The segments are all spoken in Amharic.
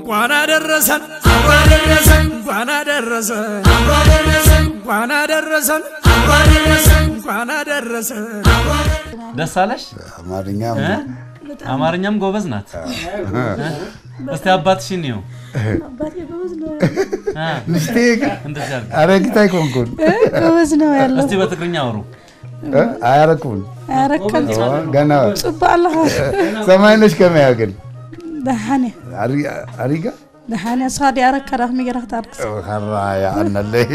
እንኳን አደረሰን እንኳን አደረሰን እንኳን አደረሰን እንኳን አደረሰን። ደስ አለሽ? አማርኛ እ? አማርኛም ጎበዝ ናት። እስቲ አባትሽን ይው አባቴ ጎበዝ ነው ንስቴ እንደዚህ አድርጊ። አረጊት አይኮንኩን ጎበዝ ነው ያለው እስቲ በትግርኛ አውሩ። አያረኩን አረከል ገና ጽባህ ኣለኻ ሰማይነሽ ከመያ ግን ደሓነ አሪጋ ደሓነ ሳዲ ኣረካ ራኽሚ ጌራ ክታርክስ ኸራ ያአነለይ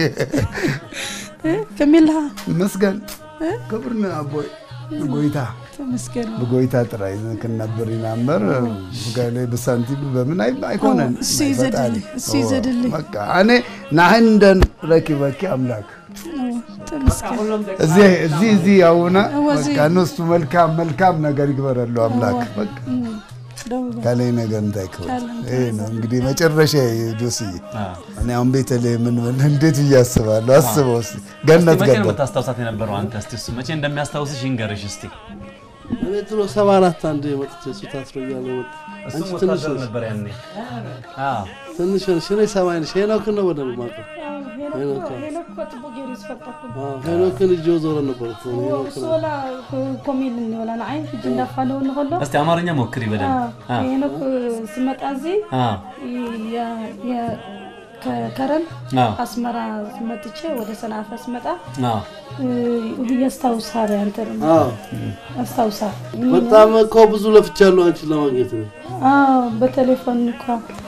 ከመይ ኣለኻ መስገን ክብርና አቦይ ጎይታ ተመስገን ብጎይታ ጥራይ ክንነብር ይናበር ብጋይለይ ብሳንቲም በምን አይ- አይኮነን እሱ ይዘድል እሱ ይዘድል በቃ እኔ ናህንደን ረኪበኪ አምላክ ተመስገን እዚህ እዚህ እዚህ ያውና እወዚህ። በቃ እነሱ መልካም መልካም ነገር ይግበረሉ አምላክ በቃ ደውል ከላይ ነገር እንዳይክበል ካለም ይሄ ነው እንግዲህ መጨረሻ ዶስዬ አ። እኔ አሁን ቤተልሔም ምን ምን እንዴት ብዬ አስባለሁ አስበው እስኪ እስቲ ገነት መቼ ነው ገባ የምታስታውሳት የነበረው አንተ? እስቲ እሱ መቼ እንደሚያስታውስሽ ይንገርሽ እስቲ። እኔ ድሮ ሰባ አራት አንድ መጥቼ እሱ ታስሮ እያለ መጣ። እሱም አንቺ ትንሽ ወታደር ነሽ ነበር ያኔ። አዎ ትንሽ ነሽ። እኔ ሰማይ ነሽ። ሄኖክን ነው በደንብ የማውቀው። ሄኖክ ፅቡቅ ገይሩ ዝፈልጠኩም አዎ፣ ሄኖክን እጅ ዞረ ነበር እኮ እኔ ሄኖክን ወላ ኮሜል እንበላ ንዓይ ሕጂ እንዳፋለው ንኸሎ እስቲ አማርኛ ሞክሪ በደንብ። አ ሄኖክ ስመጣ እዚ አ የ- የ- ከከረም አ አስመራ መጥቼ ወደ ሰንዓፈ ስመጣ አ ያስታውሳል አንተ ደግሞ አዎ፣ ያስታውሳል በጣም እኮ ብዙ ለፍቻለሁ አንቺን ለማግኘት ነው። አዎ በቴሌፎን እኳ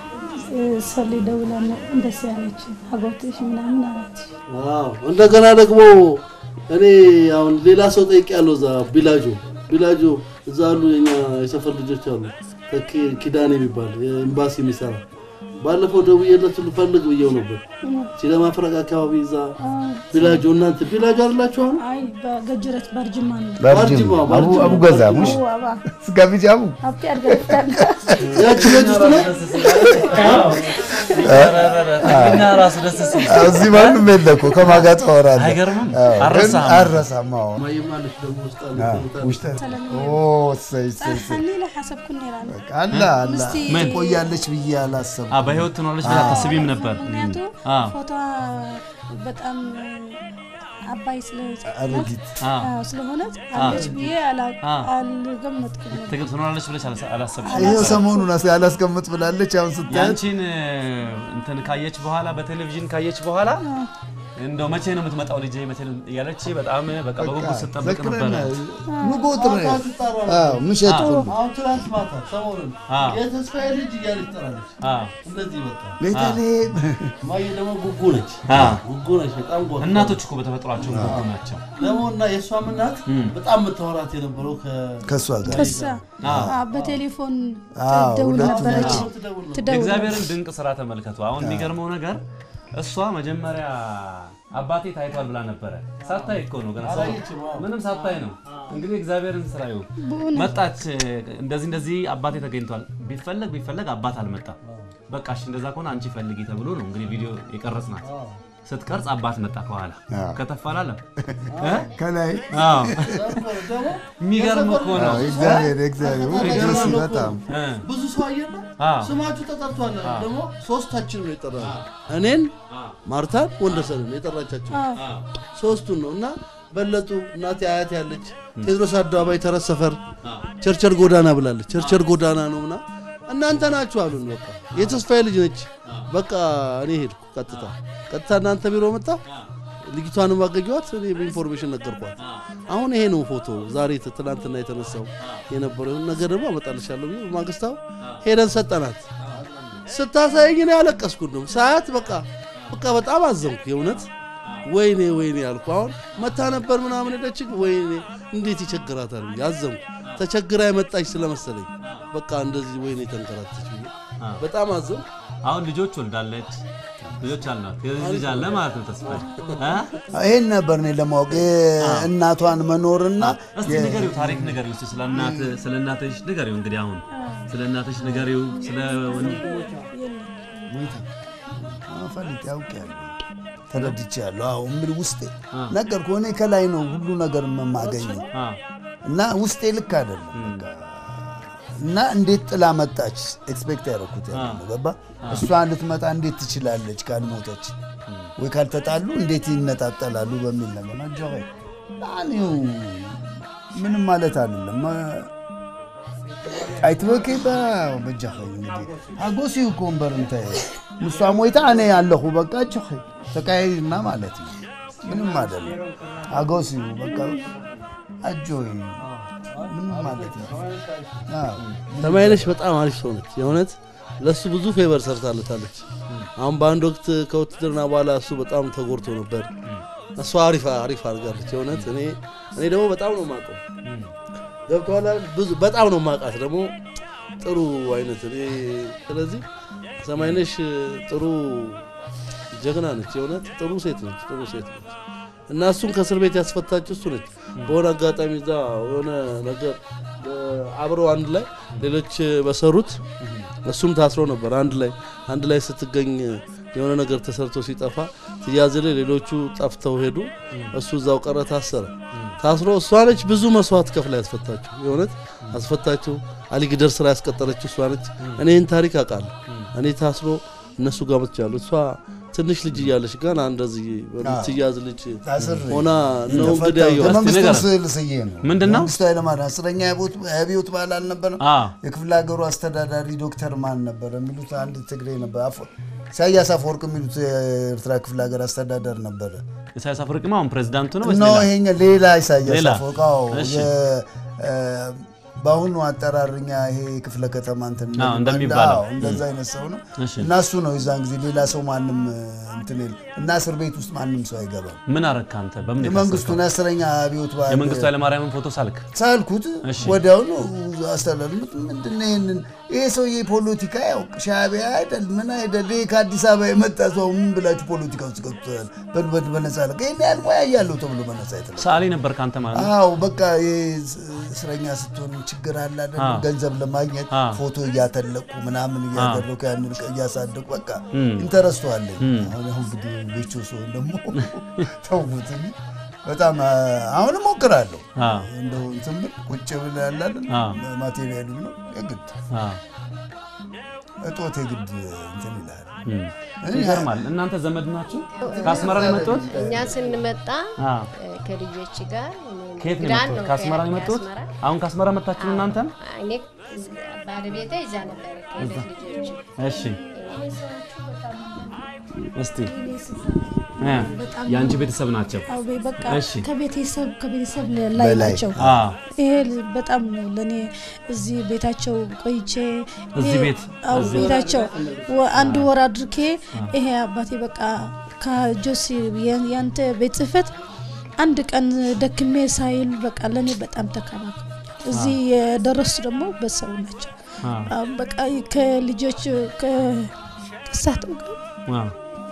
ሰሊ ደውለን እንደስ ያለች አጎትሽ ምናምን አለች አዎ፣ እንደገና ደግሞ እኔ አሁን ሌላ ሰው ጠይቄያለሁ። እዛ ቢላጆ ቢላጆ እዛ አሉ የኛ የሰፈር ልጆች አሉ። ተኪ ኪዳኔ የሚባል የኤምባሲ የሚሰራ ባለፈው ደውዬለት ልፈልግ ብየው ነበር። ሲለማ ፍረቅ አካባቢ እዛ ቢላጆ እናንተ ቢላጆ አይደላችሁ አሁን አይ በገጅረት በርጅማ ነው ባርጅም አቡ አቡ ገዛ ሙሽ አባ ስጋቢጅ አቡ ሀብቴ አድገፍታል ያቺ ቤት ውስጥ ነው። ትግርኛ ራሱ ደስ ሲል እዚህ ማንም የለ እኮ ከማን ጋር ታወራለህ? አይገርምም? አዎ፣ ግን አልረሳህም። አልረሳም። አዎ ማየማለች ደግሞ ውስጥ አለ ውሽጠ ኦ እሰይ እሰይ እሰይ። ፀርሐኒ ኢለ ሓሰብኩ ነራ በቃ አላ አላ ምስቲ- ምን? ቆያለች ብዬ አላሰብኩም። አ በህይወት ትኖራለች ብለህ አታስቢም ነበር? ምክንያቱ አ ፎቶ በጣም አባይ ስለ አረጊት አ ስለሆነች አለች ብዬ አላ- አ። አልገመትኩም ነበር። ትግል ትኖራለች ብለሽ አላሰ- አላሰብሽም ይሄ ነበር? ሰሞኑን አስ- ያላስቀምጥ ብላለች። አሁን ስታያት ያንቺን እ፣ እንትን ካየች በኋላ በቴሌቪዥን ካየች በኋላ እንደው መቼ ነው የምትመጣው ልጄ መቼ ነው እያለች በጣም በቃ በጉጉት ስትጠብቅ ነበረ። ንጎት ነው አዎ ምሸት ሁሉ አሁን ትናንት ማታ ሰሞኑን አ የተስፋዬ ልጅ እያለች ትጠራለች። አ እንደዚህ በቃ ቤተልሔም ማየ ደግሞ ጉጉ ነች። አ ጉጉ ነች። በጣም ጎ እናቶች እኮ በተፈጥሯቸው ጉጉ ናቸው። ደግሞ እና የእሷም እናት በጣም የምታወራት የነበረው ከ- ከእሷ ጋር ከሳ አ፣ በቴሌፎን አዎ፣ ትደውል ሁለቱ ነበረች ትደውል ነው። ትደውል የእግዚአብሔርን ድንቅ ስራ ተመልከቱ። አሁን የሚገርመው ነገር እሷ መጀመሪያ አባቴ ታይቷል ብላ ነበረ። ሳታይ እኮ ነው ገና ሰው አላየችም፣ አዎ። ምንም ሳታይ ነው እንግዲህ እግዚአብሔርን ስራ ይሁ መጣች። እንደዚህ እንደዚህ አባቴ ተገኝቷል። ቢፈለግ ቢፈለግ አባት አልመጣም። በቃ እሺ እንደዛ ከሆነ አንቺ ፈልጊ ተብሎ ነው እንግዲህ ቪዲዮ የቀረጽናት። ስትቀርጽ አባት መጣ ከኋላ አዎ። ከተፍ አላለም። ከላይ አዎ ደግሞ የሚገርም እኮ ነው። አዎ፣ እግዚአብሔር እግዚአብሔር ውይ ደስ በጣም እ ብዙ ሰው አየና አዎ ስማችሁ ተጠርቷል። ደግሞ ሶስታችን ነው የጠራ እኔን፣ ማርታን፣ ወንደሰንን የጠራቻቸው ሶስቱን ነው እና በለጡ እናቴ አያት ያለች ቴዎድሮስ አደባባይ ተረት ሰፈር ቸርቸር ጎዳና ብላለች። ቸርቸር ጎዳና ነው ምና እናንተ ናችሁ አሉን። በቃ የተስፋዬ ልጅ ነች። በቃ እኔ ሄድኩ ቀጥታ ቀጥታ እናንተ ቢሮ መጣ። ልጅቷንም አገኘኋት። እኔ በኢንፎርሜሽን ነገርኳት። አሁን ይሄ ነው ፎቶ ዛሬ ት- ትናንትና የተነሳው የነበረው ነገር ደግሞ አመጣልሻለሁ ብዬ በማግስታው ሄደን ሰጠናት። ስታሳየኝ እኔ ያለቀስኩ ነው ሰዓት በቃ በቃ በጣም አዘንኩ የእውነት ወይኔ ወይኔ ያልኩ አሁን መታ ነበር ምናምን ሄደች ወይኔ እንዴት ይቸግራታል ብዬ አዘንኩ ተቸግራ የመጣች ስለመሰለኝ በቃ እንደዚህ ወይኔ ተንከራተች ብዬ በጣም አዘንኩ አሁን ልጆች ወልዳለች። ልጆች አልናት። የልጅ ልጅ አለ ማለት ነው ተስፋ እ ይሄን ነበር እኔ ለማወቅ እናቷን መኖርና እስቲ ንገሪው፣ ታሪክ ንገሪው እስቲ ስለ እናት ስለ እናትሽ ንገሪው። እንግዲህ አሁን ስለ እናትሽ ንገሪው። ስለ ወን- ፈልጥ ያውቃለሁ ተረድቻለሁ። አዎ ምን ውስጤ ነገርኩህ። እኔ ከላይ ነው ሁሉ ነገር የማገኘው አ እና ውስጤ ልክ አይደለም። በቃ እና እንዴት ጥላ መጣች? ኤክስፔክት ያደረኩት ያለ ነው። ገባ እሷ ልትመጣ እንዴት ትችላለች ካልሞተች ወይ ካልተጣሉ እንዴት ይነጣጠላሉ በሚል ነገር ነው። ጆ ላኒው ምንም ማለት አይደለም። አይትበቂ በጃኸ አጎሲ እኮ እምበር እንታይ ንሷ ሞይታ እኔ ያለኹ በቃ ጆኸ ተቃይና ማለት ነው። ምንም አይደለም። አጎሲ በቃ አጆይ ምንም ማለት ነው። አዎ ሰማይነሽ በጣም አሪፍ ሰው ነች። የእውነት ለእሱ ብዙ ፌቨር ሰርታለታለች። አሁን በአንድ ወቅት ከውትድርና በኋላ እሱ በጣም ተጎድቶ ነበር። እሷ አሪፍ አሪፍ አድርጋለች። የእውነት እኔ እኔ ደግሞ በጣም ነው የማውቀው ገብቶሃል አይደል? ብዙ በጣም ነው የማውቃት ደግሞ ጥሩ አይነት እኔ ስለዚህ ሰማይነሽ ጥሩ ጀግና ነች። የእውነት ጥሩ ሴት ነች። ጥሩ ሴት ነች። እና እሱን ከእስር ቤት ያስፈታችው እሱ ነች። በሆነ አጋጣሚ እዛ የሆነ ነገር አብረው አንድ ላይ ሌሎች በሰሩት እሱም ታስሮ ነበር። አንድ ላይ አንድ ላይ ስትገኝ የሆነ ነገር ተሰርቶ ሲጠፋ ትያዝል፣ ሌሎቹ ጠፍተው ሄዱ። እሱ እዛው ቀረ፣ ታሰረ። ታስሮ እሷ ነች ብዙ መስዋዕት ከፍላ ያስፈታችው። የእውነት አስፈታችው። አሊግደር ስራ ያስቀጠረችው እሷ ነች። እኔ ይህን ታሪክ አውቃለሁ። እኔ ታስሮ እነሱ ጋር መጥቻለሁ። እሷ ትንሽ ልጅ እያለች ገና እንደዚህ በምትያዝ ልጅ ታስሬ ሆና ነው እንግዲህ ያየኋት። የመንግስቱ ንገረን። ስዕል ስዬ ነው። ምንድን ነው? መንግስቱ ኃይለማርያም አስረኛ የአብዮት በዓል አልነበረም? አ የክፍለ ሀገሩ አስተዳዳሪ ዶክተር ማን ነበር የሚሉት አንድ ትግሬ ነበር። አፈ- ኢሳያስ አፈወርቅ የሚሉት የኤርትራ ክፍለ ሀገር አስተዳደር ነበረ። ኢሳያስ አፈወርቂማ አሁን ፕሬዚዳንቱ ነው ወይስ ኖ ሌላ? ይሄኛ ሌላ ኢሳያስ ሌላ? አፈወርቅ አዎ፣ እሺ። የ- እ፣ በአሁኑ አጠራርኛ ይሄ ክፍለ ከተማ እንትን አዎ፣ እንደሚባለው። አዎ፣ እንደዛ አይነት ሰው ነው እሺ። እና እሱ ነው የዛን ጊዜ ሌላ ሰው ማንም እንትን የለም እና እስር ቤት ውስጥ ማንም ሰው አይገባም። ምን አረግክ አንተ? በምን የመንግስቱን የታሰርከው? አስረኛ አብዮት በዓል የመንግስቱ ኃይለማርያምን ፎቶ ሳልክ? ሳልኩት እሺ። ወዲያውኑ አስተላልሙት። ምንድን ነው ይህንን ይሄ ሰውዬ ፖለቲካ ያውቅ ሻዕቢያ አይደል ምን አይደል ይሄ ከአዲስ አበባ የመጣ ሰው ምን ብላችሁ ፖለቲካ ውስጥ ገብቶታል? በልበድ በነጻ ለቀ ይህን ያህል ሙያ እያለው ተብሎ በነጻ የተለ ሰዓሊ ነበር ከአንተ ማለት ነው? አዎ በቃ ይሄ እስረኛ ስትሆን ችግር አለ አይደል? አዎ። ገንዘብ ለማግኘት አዎ። ፎቶ እያተለቅኩ ምናምን እያደረኩ ያንን እያሳደጉ በቃ እም። ኢንተረስቱ አለኝ። አሁን አሁን እንግዲህ ቤቾ ሰውን ደግሞ ተውኩት እንጂ በጣም አ- አሁንም ሞክራለሁ። አዎ። እንደው እንትን ብል ቁጭ ብል ያላለን አዎ። ማቴሪያሉ ነው የግድ አዎ። እጦት የግድ እንትን ይላል። እም። ይገርማል። እናንተ ዘመድ ናችሁ? ከአስመራ ነው የመጡት? እኛ ስንመጣ አዎ። እ፣ ከልጆች ጋር እኔ ከየት ነው ግራን የመጡት? ከአስመራ ነው የመጡት? ከአስመራ። አሁን ከአስመራ መጣችሁ እናንተም? እኔ ባለቤቴ ይዛ ነበረ ከሁለት ልጆች እሺ እስቲ እ የአንቺ ቤተሰብ ናቸው። አዎ በቃ እሺ። ከቤተሰብ ከቤተሰብ ላይ በላይ። ናቸው። አዎ ይሄ በጣም ነው ለእኔ እዚህ ቤታቸው ቆይቼ እዚህ ይሄ- ቤት? አዎ እዚህ? ቤታቸው ወ- አንድ ወር አድርጌ ይሄ አባቴ በቃ ከጆሲ የ- ያንተ ቤት ጽህፈት አንድ ቀን ደክሜ ሳይል በቃ ለእኔ በጣም ተከባከቡ። እዚህ የደረሱ ደግሞ በሰው ናቸው። አዎ አዎ በቃ ከልጆች ከሳተው ጋር አዎ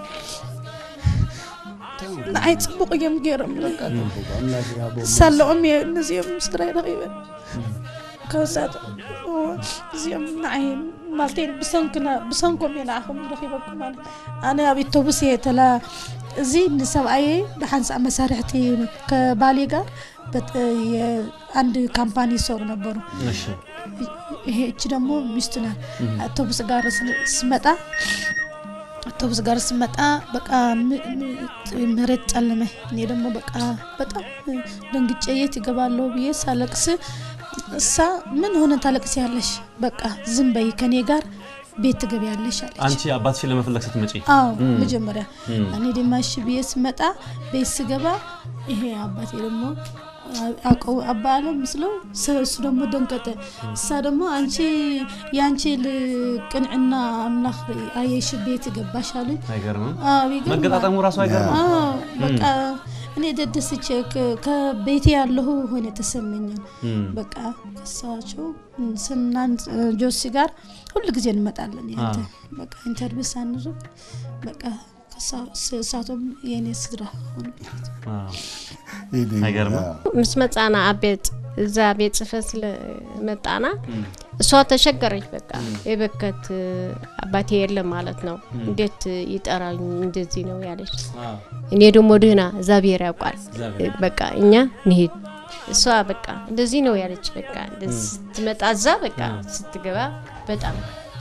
ንዓይ ፅቡቅ እዮም ገይሮም ሳለኦም እየ ነዚኦም ምስ ትራይ ረኺበን ከሳት እዚኦም ንዓይ ማለተይ ብሰንክና ብሰንኮም እየ ንዓኹም ረኺበኩም ማለት ኣነ ኣብ ኢቶቡስ እየ ተላ እዚ ንሰብኣየ ብሓንሳእ መሳርሕቲ ከባሌ ጋር በት- የአንድ ካምፓኒ ይሰሩ ነበሩ እሺ ይሄ እቺ ደግሞ ሚስቱ ናት። አውቶቡስ ጋር ስ- ስመጣ አውቶቡስ ጋር ስመጣ በቃ ም- ም- መሬት ጨለመ። እኔ ደግሞ በቃ በጣም ደንግጬ የት ይገባለሁ ብዬ ሳለቅስ እሳ ምን ሆነ ታለቅስ ያለሽ በቃ ዝም በይ ከኔ ጋር ቤት ትገቢያለሽ አለች። አንቺ አባትሽን ለመፈለግ ስትመጪ አዎ መጀመሪያ እኔ ድማ እሺ ብዬ ስመጣ ቤት ስገባ ይሄ አባቴ ደግሞ አውቀው አባ አለ ምስለው ስ- እሱ ደግሞ ደንቀጠ። እሳ ደግሞ አንቺ የአንቺ ቅንዕና አምላክ አየሽ ቤት ገባሽ አሉኝ። አይገርምም? አዎ ይገርማል። መገጣጠሙ ራሱ አይገርምም? አዎ በቃ እኔ ደደስቼ ከ- ከቤቴ ያለሁ ሆነ ተሰመኛል። እም። በቃ ከሳቸው ስናን ጆሲ ጋር ሁሉ ጊዜ እንመጣለን። ያንተ በቃ ኢንተርቪው ሳንዙ በቃ ከሳ- እሳቶም የእኔ ስድራ ሆኑ። አዎ አይገርምም? ምስ መጻና ኣብ ቤት እዛ ቤት ጽሕፈት ስለመጣና እሷ ተሸገረች። በቃ የበከት አባቴ የለም ማለት ነው። እንዴት ይጠራኝ እንደዚህ ነው ያለች። አዎ እኔ ደግሞ ድህና እግዚአብሔር ያውቃል። እግዚአብሔር። በቃ እኛ ንሂድ እሷ በቃ እንደዚህ ነው ያለች። በቃ እንደዚህ ስትመጣ እዛ በቃ ስትገባ በጣም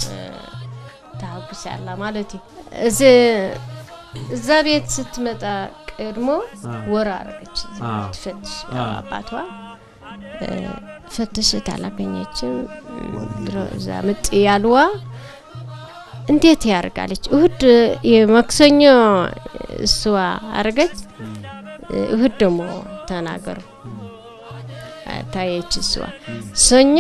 ታጉስ ያላ ማለት ነው። እዚ እዛ ቤት ስትመጣ ቀድሞ ወር አረገች ትፈትሽ አባቷ ፈትሽት አላገኘችም። ድሮ እዛ ምጥ ያልዋ እንዴት ያርጋለች? እሁድ የማክሰኞ እሷ አረገች፣ እሁድ ደግሞ ተናገሩ ታየች። እሷ ሰኞ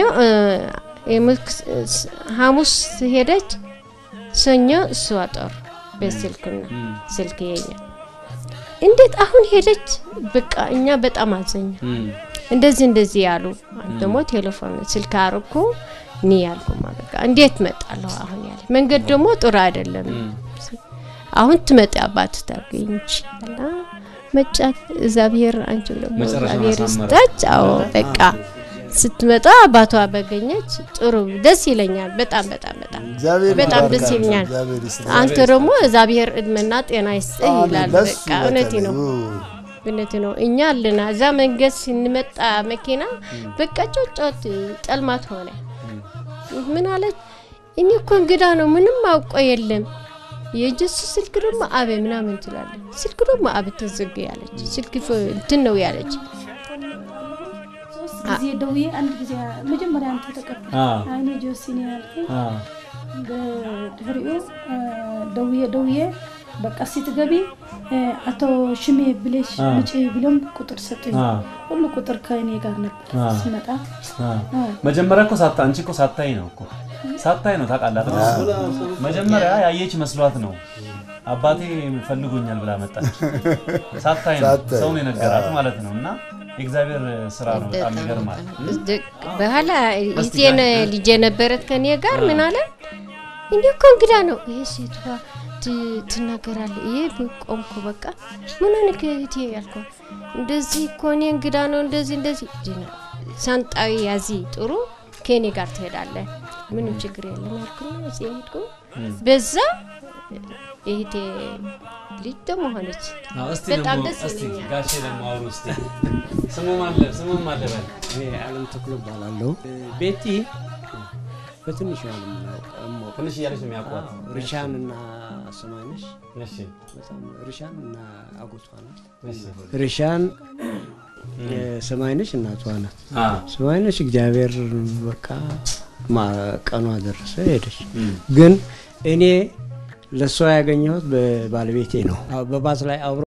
ሐሙስ ሄደች፣ ሰኞ እሷ ጦር በስልክና ስልክ የኛ እንዴት አሁን ሄደች? በቃ እኛ በጣም አዘኛ እንደዚህ እንደዚህ ያሉ ደግሞ ቴሌፎን ስልክ አርኩ እኔ ያልኩማ በቃ እንዴት መጣለሁ አሁን ያለ መንገድ ደግሞ ጥሩ አይደለም። አሁን ትመጣ አባት ታገኝች እና መጫት እግዚአብሔር አንቺ ደግሞ እግዚአብሔር ስታች አዎ በቃ ስትመጣ አባቷ በገኘች ጥሩ ደስ ይለኛል። በጣም በጣም በጣም በጣም ደስ ይለኛል። አንተ ደግሞ እግዚአብሔር እድሜና ጤና ይስጥህ ይላል። በቃ እውነቴ ነው እውነት ነው። እኛ አለና እዛ መንገድ ስንመጣ መኪና በቃ ጮጮት ጠልማት ሆነ። ምን አለች? እኔ እኮ እንግዳ ነው ምንም አውቆ የለም የእጀሱ ስልክ ደግሞ አቤ ምናምን ትላለች። ስልክ ደግሞ አብ ተዘጋ ያለች ስልክ እንትን ነው ያለች ጊዜ ደውዬ አንድ ጊዜ መጀመሪያ አንተ ተቀበል አይኔ ጆሲ ነው ያልከኝ። በድህሪኡ ደውዬ ደውዬ በቃ ስትገቢ አቶ ሽሜ ብሌሽ ምጭ ብሎም ቁጥር ሰጡኝ። ሁሉ ቁጥር ከእኔ ጋር ነበር ስመጣ። መጀመሪያ እኮ ሳታ አንቺ እኮ ሳታይ ነው እኮ ሳታይ ነው ታውቃላት። መጀመሪያ ያየች መስሏት ነው አባቴ ፈልጎኛል ብላ መጣች። ሳታይ ነው ሰው ነው የነገራት ማለት ነው እና የእግዚአብሔር ስራ ነው። በጣም ይገርማል። በኋላ ይቴን ልጄ ነበረት ከኔ ጋር ምን አለ እንዲ እኮ እንግዳ ነው ይሄ ሴቷ ትናገራለ። ይሄ ቆምኩ በቃ ምን ሆነ ከእህቴ ያልከው እንደዚህ እኮ እኔ እንግዳ ነው እንደዚህ እንደዚህ ሳንጣዊ ያዚ ጥሩ ከኔ ጋር ትሄዳለ ምንም ችግር የለም ያልኩና እዚህ ሄድኩ። በዛ እህቴ ልጅ ደግሞ ሆነች። በጣም ደስ ይለኛል። ጋሼ ደግሞ አውሩ እስቲ ስሙ ማለ ስሙ ማለ በል እኔ አለም ተክሎ እባላለሁ። ቤቲ በትንሹ ነው የምናውቀው። ትንሽ እያለች ነው የሚያውቋት። ሪሻን እና ስማነሽ እሺ በጣም ሪሻን እና አጎቷ ናት። እሺ ሪሻን ስማይነሽ እናቷ ናት። አ ስማይነሽ እግዚአብሔር በቃ ቀኗ ደረሰ ሄደች። ግን እኔ ለእሷ ያገኘሁት በባለቤቴ ነው። በባስ ላይ አብሮ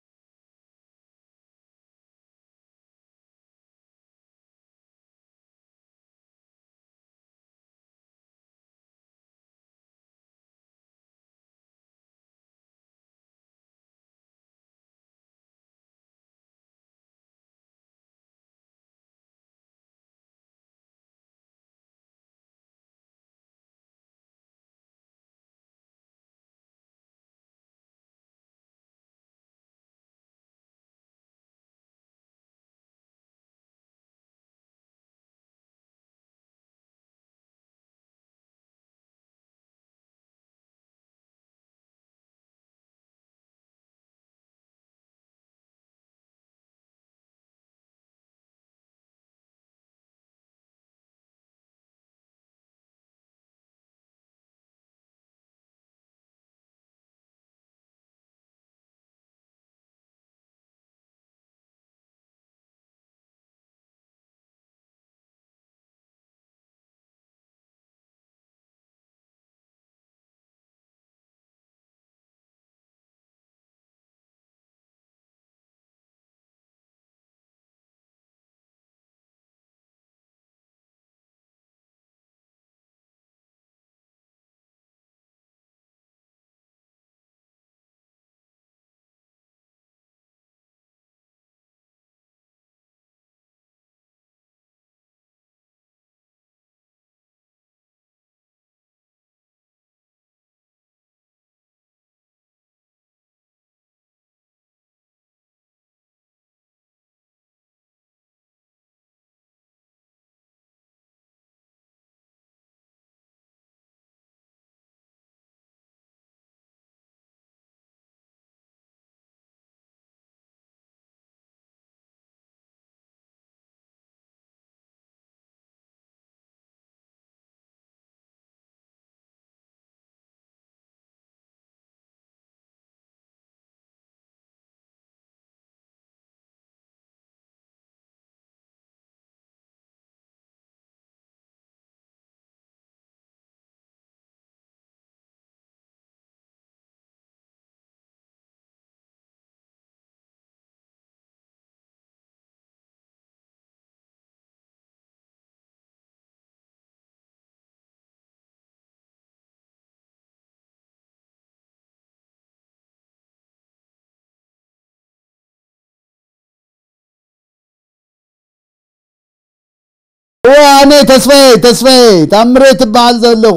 እዋ ኣነ ተስፋዬ ተስፋዬ ታምሬ ትበሃል ዘለኹ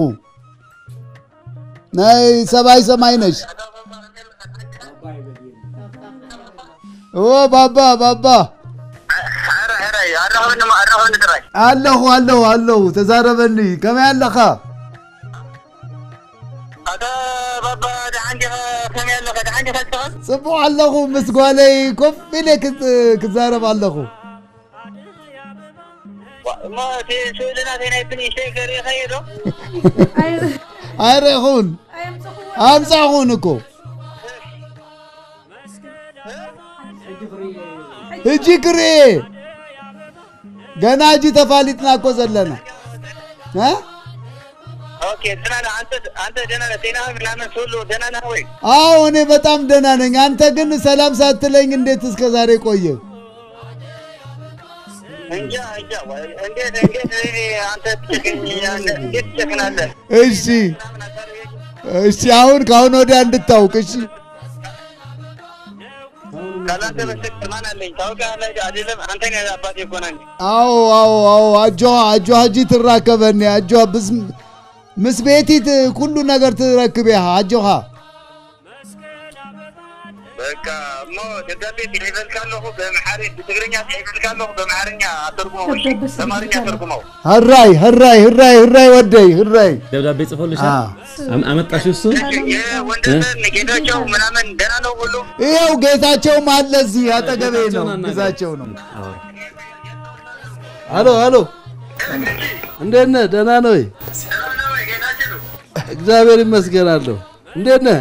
ናይ ሰብኣይ ሰማይ ነሽ እዎ ባባ ባባ ኣለኹ ኣለኹ ኣለኹ ተዛረበኒ ከመይ ኣለኻ ጽቡቕ ኣለኹ ምስ ጓለይ ኮፍ ኢለ ክት- ክዛረብ ኣለኹ ኣይርኢኹን ኣምፃኹን እኮ እጂ ክርኤ ገና እጂ ተፋሊጥና እኮ ዘለና እ? አዎ እኔ በጣም ደህና ነኝ። አንተ ግን ሰላም ሳትለኝ እንዴት እስከ ዛሬ ቆየ? እሺ እሺ፣ አሁን ከአሁን ወዲያ እንድታውቅ እሺ። አዎ አዎ አዎ አጆሃ አጆሃ እጂ ትራከበኒ አጆሃ ብስ ምስ ቤቲ ት- ኩሉ ነገር ትረክብ ኢኻ አጆሃ በቃ እሞ ደብዳቤ ይፈልካ ኣለኹ ብኣምሓሪ ብትግርኛ ይፈልካ ኣለኹ ብኣምሓርኛ ኣተርጉመው እሺ በአማርኛ ተርጉመው ህራይ ህራይ ህራይ ህራይ ወደይ ህራይ ደብዳቤ ጽፎልሻል? አ። አም- አመጣሽው እሱ? የወንድምን ጌታቸው ምናምን ደህና ነው ሁሉ ይኸው ጌታቸውም አለ እዚህ አጠገቤ ነው። ጌታቸውን አናግረው። ግዛቸው ነው። አዎ። አሎ አሎ፣ እንዴት ነህ? ደህና ነው ወይ? እግዚአብሔር ይመስገን አለሁ። እንዴት ነህ?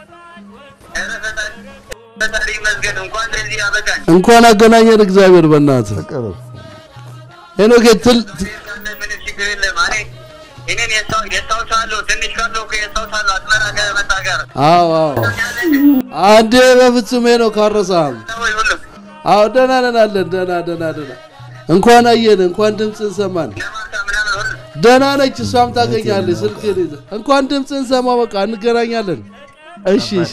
ፈጣሪ ይመስገን እንኳን ለዚህ አበቃኝ እንኳን አገናኘን እግዚአብሔር በእናትህ ቅርብ ሄኖክ ትል ምንም ችግር የለም እኔ እኔን የስታው- የስታውሳለሁ ትንሽ ካለው እኮ የስታውሳለሁ አስመራ ከመጣ ጋር አዎ አዎ አንዴ በፍጹም ሄኖክ አልረሳህም። ወይ ሁሉም አዎ ደህና ነን አለን። ደህና ደህና ደህና እንኳን አየን፣ እንኳን ድምፅን ሰማን። ለማርታ ምናምን ሁሉ ደህና ነች፣ እሷም ታገኛለች። ስልክ እንኳን ድምፅን ሰማ፣ በቃ እንገናኛለን። እሺ እሺ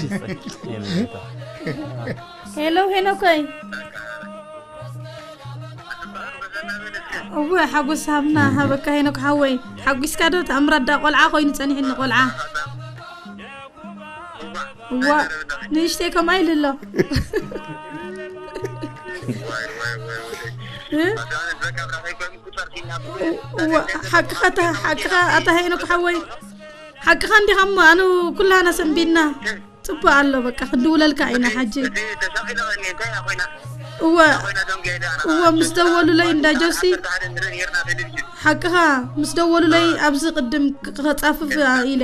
ሄሎ ሄኖኮይ እወ ሓጎስ ሃብና ሃበካ ሄኖክ ሓወይ ሓጒስካ ዶ ተኣምራዳ ቆልዓ ኮይኑ ፀኒሕኒ ቆልዓ እዋ ንእሽተይ ከምኣ ኢሉ ኣሎ እ? እዋ ሓቅኻ እታ- ሓቅኻ ኣታ ሄኖክ ሓወይ ሓቅኻ እንዲኻ እሞ ኣነ ኩላና ሰንቢድና ፅቡቅ ኣሎ በቃ ክንድውለልካ ኢና ሓጂ ተሻኺለኒ እንታይ ኢና ኮይና እወ ኮይና ደም ገይዳ እወ ምስ ደወሉለይ እንዳ ጆሲ ሓደ ንርኢ ነርና ቴሌቭዥን ሓቅኻ ምስ ደወሉለይ ኣብዚ ቅድም ክፃፍፍ ኢለ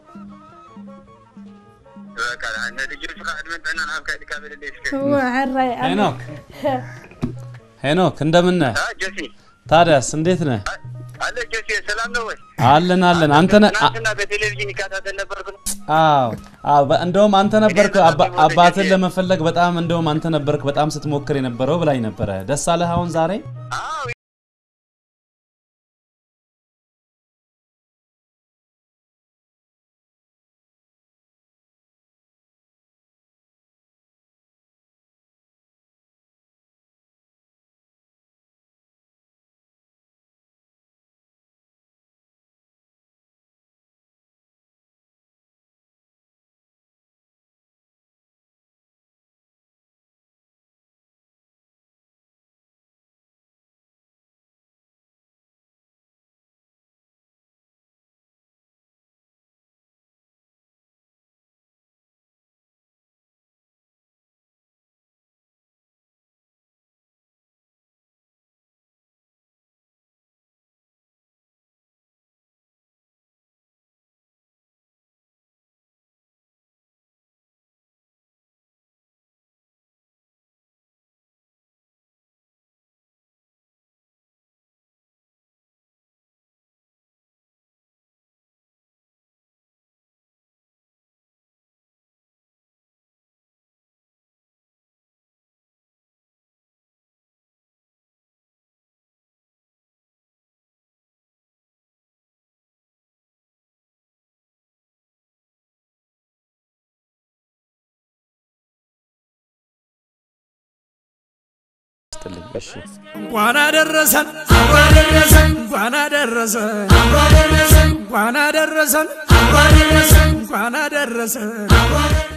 በቃ ንልጆች ከዓ ዕድመን ጥዕና ንሃብካ ኢልካ በለለይ እስከ እወ ሕራይ ኣነ- ሄኖክ ሄኖክ እንደምን ነህ? አ ጆሲ ታዲያስ እንዴት ነህ? አለ ጆሲ ሰላም ነው ወይ አለን አለን። አንተ ነህ? አ- ትናንትና በቴሌቪዥን ይከታተል ነበርኩ አዎ አዎ። በ- እንደውም አንተ ነበርክ አባ- አባትን ለመፈለግ በጣም እንደውም አንተ ነበርክ በጣም ስትሞክር የነበረው ብላኝ ነበረ። ደስ አለህ አሁን ዛሬ? አዎ ይስጥልኝ። እሺ እንኳን አደረሰን እንኳን አደረሰን እንኳን አደረሰን እንኳን አደረሰን እንኳን አደረሰን እንኳን አደረሰን እንኳን አደረሰን